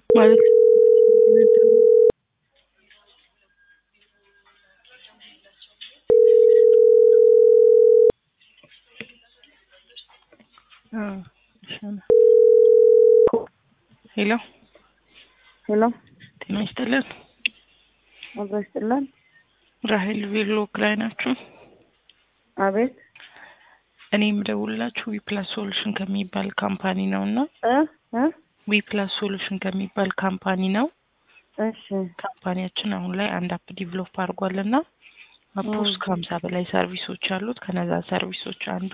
ማለት ሄሎ ሄሎ ጤና ይስጥልን። አብሮ ይስጥልን። ራሄል ቬሎ ክላይ ናችሁ? አቤት እኔ የምደውልላችሁ ዊፕላስ ሶሉሽን ከሚባል ካምፓኒ ነው እና እ እ ዊፕላስ ሶሉሽን ከሚባል ካምፓኒ ነው። እሺ ካምፓኒያችን አሁን ላይ አንድ አፕ ዲቨሎፕ አድርጓል እና አፕ ውስጥ ከሀምሳ በላይ ሰርቪሶች አሉት። ከነዛ ሰርቪሶች አንዱ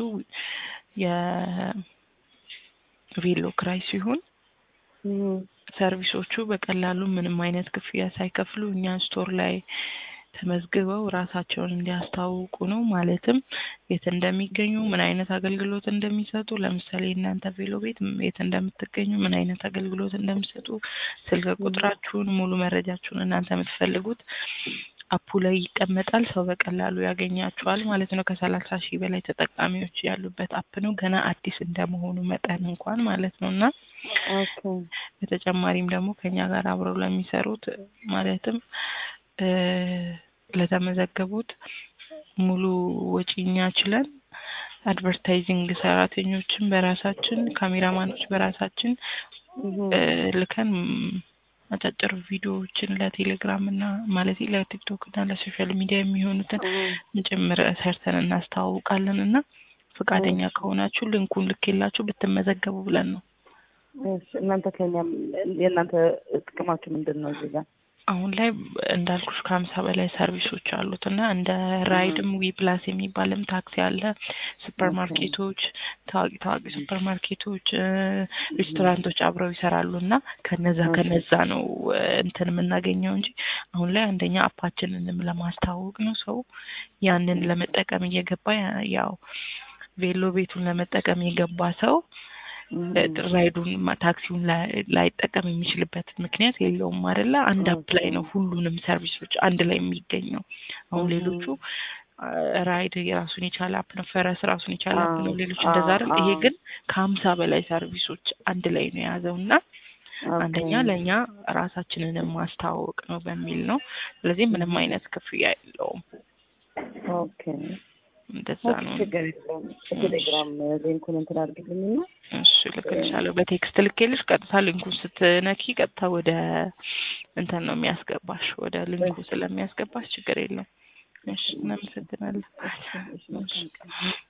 የቬሎ ክራይ ሲሆን እም፣ ሰርቪሶቹ በቀላሉ ምንም አይነት ክፍያ ሳይከፍሉ እኛ ስቶር ላይ ተመዝግበው ራሳቸውን እንዲያስተዋውቁ ነው። ማለትም የት እንደሚገኙ፣ ምን አይነት አገልግሎት እንደሚሰጡ፣ ለምሳሌ እናንተ ቬሎ ቤት የት እንደምትገኙ፣ ምን አይነት አገልግሎት እንደሚሰጡ፣ ስልክ ቁጥራችሁን፣ ሙሉ መረጃችሁን እናንተ የምትፈልጉት አፑ ላይ ይቀመጣል። ሰው በቀላሉ ያገኛችኋል ማለት ነው። ከሰላሳ ሺህ በላይ ተጠቃሚዎች ያሉበት አፕ ነው። ገና አዲስ እንደመሆኑ መጠን እንኳን ማለት ነው እና ኦኬ በተጨማሪም ደግሞ ከኛ ጋር አብረው ለሚሰሩት ማለትም እ ለተመዘገቡት ሙሉ ወጪ እኛ ችለን አድቨርታይዚንግ ሰራተኞችን በራሳችን ካሜራማኖች በራሳችን እም፣ እ ልከን ም፣ አጫጭር ቪዲዮዎችን ለቴሌግራም እና ማለት ለቲክቶክ እና ለሶሻል ሚዲያ የሚሆኑትን እም፣ ጭምር ሰርተን እናስተዋውቃለን እና ፈቃደኛ ከሆናችሁ ልንኩን ልኬላችሁ ብትመዘገቡ ብለን ነው። እሺ እናንተ ከኛ የእናንተ ጥቅማችሁ ምንድን ነው እዚህ ጋር? አሁን ላይ እንዳልኩሽ ከሀምሳ በላይ ሰርቪሶች አሉት እና እንደ ራይድም ዊ ፕላስ የሚባልም ታክሲ አለ። ሱፐር ማርኬቶች፣ ታዋቂ ታዋቂ ሱፐር ማርኬቶች፣ እ፣ ሬስቶራንቶች አብረው ይሰራሉ እና ከነዛ ከነዛ ነው እ፣ እንትን የምናገኘው እንጂ አሁን ላይ አንደኛ አፓችንንም ለማስተዋወቅ ነው። ሰው ያንን ለመጠቀም እየገባ ያ- ያው ቬሎ ቤቱን ለመጠቀም የገባ ሰው እም፣ ራይዱን ማ- ታክሲውን ላይ- ላይጠቀም የሚችልበት ምክንያት የለውም አይደለ? አንድ አፕ ላይ ነው ሁሉንም ሰርቪሶች አንድ ላይ የሚገኘው። አሁን እም። ሌሎቹ አ፣ ራይድ የራሱን የቻለ አፕ ነው፣ ፈረስ ራሱን የቻለ አፕ ነው፣ አዎ፣ ሌሎች እንደዛ አይደል? አዎ፣ ይሄ አዎ። ግን ከሀምሳ በላይ ሰርቪሶች አንድ ላይ ነው የያዘው እና ኦኬ። አንደኛ ለእኛ ራሳችንን ማስተዋወቅ ነው በሚል ነው። ስለዚህ ምንም አይነት ክፍያ የለውም። ኦኬ እንደዛ ኦኬ፣ ነው። ችግር የለውም። በቴሌግራም ሊንኩን እንትን አድርግልኝና እሺ ልክልሻለሁ። በቴክስት ልኬልሽ ቀጥታ ሊንኩን ስትነኪ ቀጥታ ወደ እንትን ነው የሚያስገባሽ፣ ወደ ሊንኩ ስለሚያስገባሽ ችግር የለውም። እሺ እናመሰግናለን። እሺ፣ እሺ፣ መልካም ቀን።